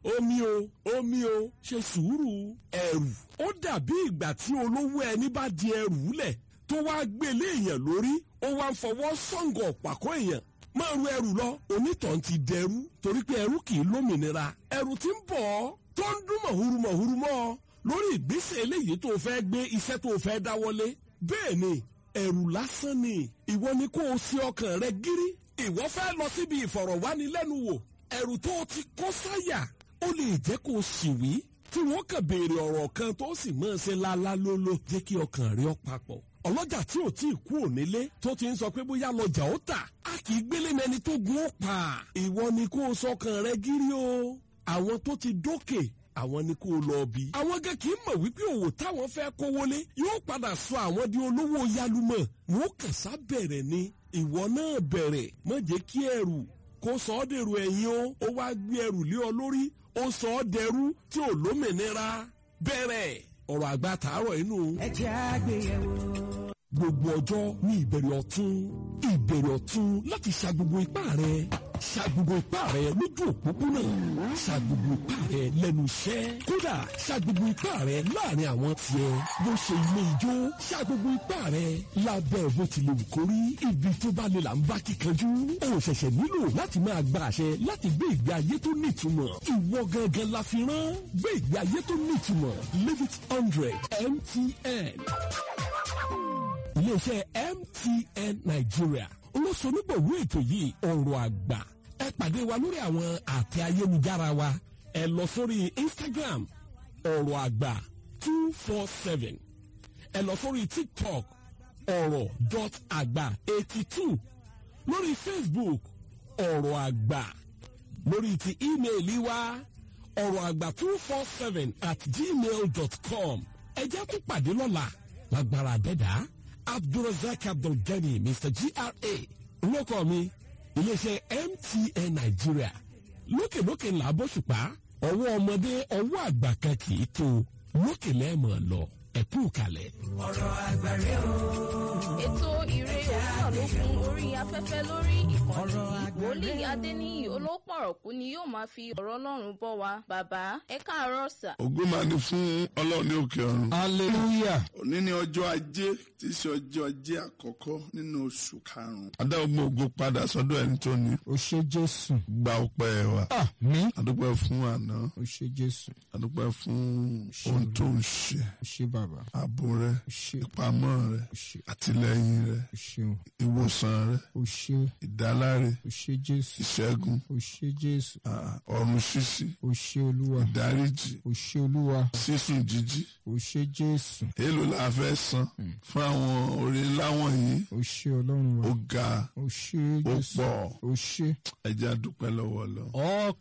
omi o omi o ṣe sùúrù ẹ̀rù ó dàbí ìgbà tí olówó ẹni bá di ẹrù lẹ̀ tó wá gbélé èèyàn lórí ó wá ń fọwọ́ sọ̀ǹgọ̀ pàkọ́ èèyàn máa ru ẹrù lọ onítàn ti dẹrú torí pé ẹrú kì í lómìnira ẹrù ti ń bọ̀ ọ́ tó ń dún mọ̀húrú mọ̀húrú mọ́ ọ lórí ìgbésẹ̀ eléyìí tó fẹ́ gbé iṣẹ́ tó fẹ́ dáwọ́lé bẹ́ẹ̀ ni ẹrù lásán ni ìwọ ni kó o sí ọkàn rẹ gírí ìwọ fẹ́ lọ síbi ìfọ̀rọ̀wánilẹ́nuwò ẹrù tó o ti kó sáyà ó lè jẹ́ kó o sì wí tí wọ́n kàn béèrè ọ̀rọ̀ kan tó sì máa ṣe lálá lóló jẹ́ kí ọkàn rẹ ó papọ̀ ọlọ́jà tí ò tí ì kú ònílé tó ti ń sọ pé bóyá lọ́jà ó tà á kì í gbélé mẹni tó gun ó pa ìwọ ni kó o sọkàn rẹ gírí o àwọn tó ti dókè àwọn ni kó o lọ bí. àwọn gẹ́ kì í mọ̀ wípé òwò táwọn fẹ́ kówólé yóò padà sọ àwọn di olówó yálùmọ̀ wọn kàṣá bẹ̀rẹ̀ ni ìwọ náà bẹ̀rẹ̀ má jẹ́ kí ẹrù kó sọ ọ́ dèrò ẹ̀yìn o ó wá gbé ẹrù lé ọ lórí ó sọ ọ́ dẹrú tí ò lómìnira bẹ̀rẹ̀ ọ̀rọ̀ àgbà tààrọ̀ inú. ẹ jẹ́ àgbéyẹ̀wò. gbogbo ọjọ́ ní ìbẹ̀rẹ̀ ọ̀tún ìbẹ̀rẹ̀ ọ̀tún láti ṣa gbogbo ipá rẹ̀ ṣa gbogbo ipá rẹ̀ lójú òpópónà ṣa gbogbo ipá rẹ̀ lẹ́nu iṣẹ́ kódà ṣa gbogbo ipá rẹ̀ láàrin àwọn tiẹ̀ bó ṣe ilé ijó ṣa gbogbo ipá rẹ̀ lábẹ́ bó ti lè wù kó rí ibi tó bá lè là ń bá kíkanjú o ṣẹ̀ṣẹ̀ nílò láti máa gba àṣẹ láti gbé ìgbé ayé tó nítumọ̀ ìwọ gangan la fi rán gbé ìgbé ayé tó nítumọ̀ live it hundred mtn iléeṣẹ́ mtn nigeria olóṣonígbòwó ètò yìí ọ̀rọ̀ àgbà ẹ pàdé wa lórí àwọn àtẹ ayélujára wa ẹ lọ sórí instagram ọ̀rọ̀ àgbà two four seven ẹ lọ sórí tiktok ọ̀rọ̀ dot àgbà eighty two lórí facebook ọ̀rọ̀ àgbà lórí ti ímeèlì wa ọ̀rọ̀ àgbà two four seven at gmail dot com ẹ jẹ́ tó pàdé lọ́la lágbára dẹ́dàá abdulrasaq abdulgani mr gra lókọ mi iléeṣẹ́ mtn nàìjíríà lókèlókè ńlá bóṣùpá ọwọ́ ọmọdé ọwọ́ àgbà kan kì í tó lókè lẹ́ẹ̀mọ̀ lọ ẹ̀kú kalẹ̀. ọ̀rọ̀ àgbàre o. ètò ìre òwúrọ̀ ló kún orí afẹ́fẹ́ lórí ìkànnì Ọ̀rọ̀ yìí àgbà wòlíì rẹ̀. adéníyì olópọ̀rọ̀kú ni yóò máa fi ọ̀rọ̀ ọlọ́run bọ́ wa bàbá ẹ káàárọ̀ sà. ògo máa ní fún ọlọ́run ní òkè ọ̀run. hallelujah òní ní ọjọ́ ajé tí í ṣe ọjọ́ ajé àkọ́kọ́ nínú oṣù karùn-ún. adá ogun ògo padà sọ́dọ̀ ẹni tó ní. o ṣe jésù gba ọpẹ́ wa. mi adúpẹ́ fún àná. o ṣe jésù adúpẹ́ fún ohun tó ń ṣe. o ṣe bàbá ààbò rẹ o ṣe ìpamọ́ rẹ o ṣe àtìlẹ́yìn rẹ o ṣeun ìwòsàn rẹ o ṣe ìdáláre o ṣe jésù ìṣẹ́gun o ṣe jésù ah, ọ̀run ṣíṣí o ṣe olúwa ìdáríjì o ṣe olúwa sísùn jíjí. o ṣe jésù èèlò la fẹ́ san fún àwọn orí ńlá wọ̀nyí o ṣe ọlọ́run wa ó ga o ṣe ó jésù pọ̀ o ṣe ẹja dúpẹ́ lọ́wọ́ lọ.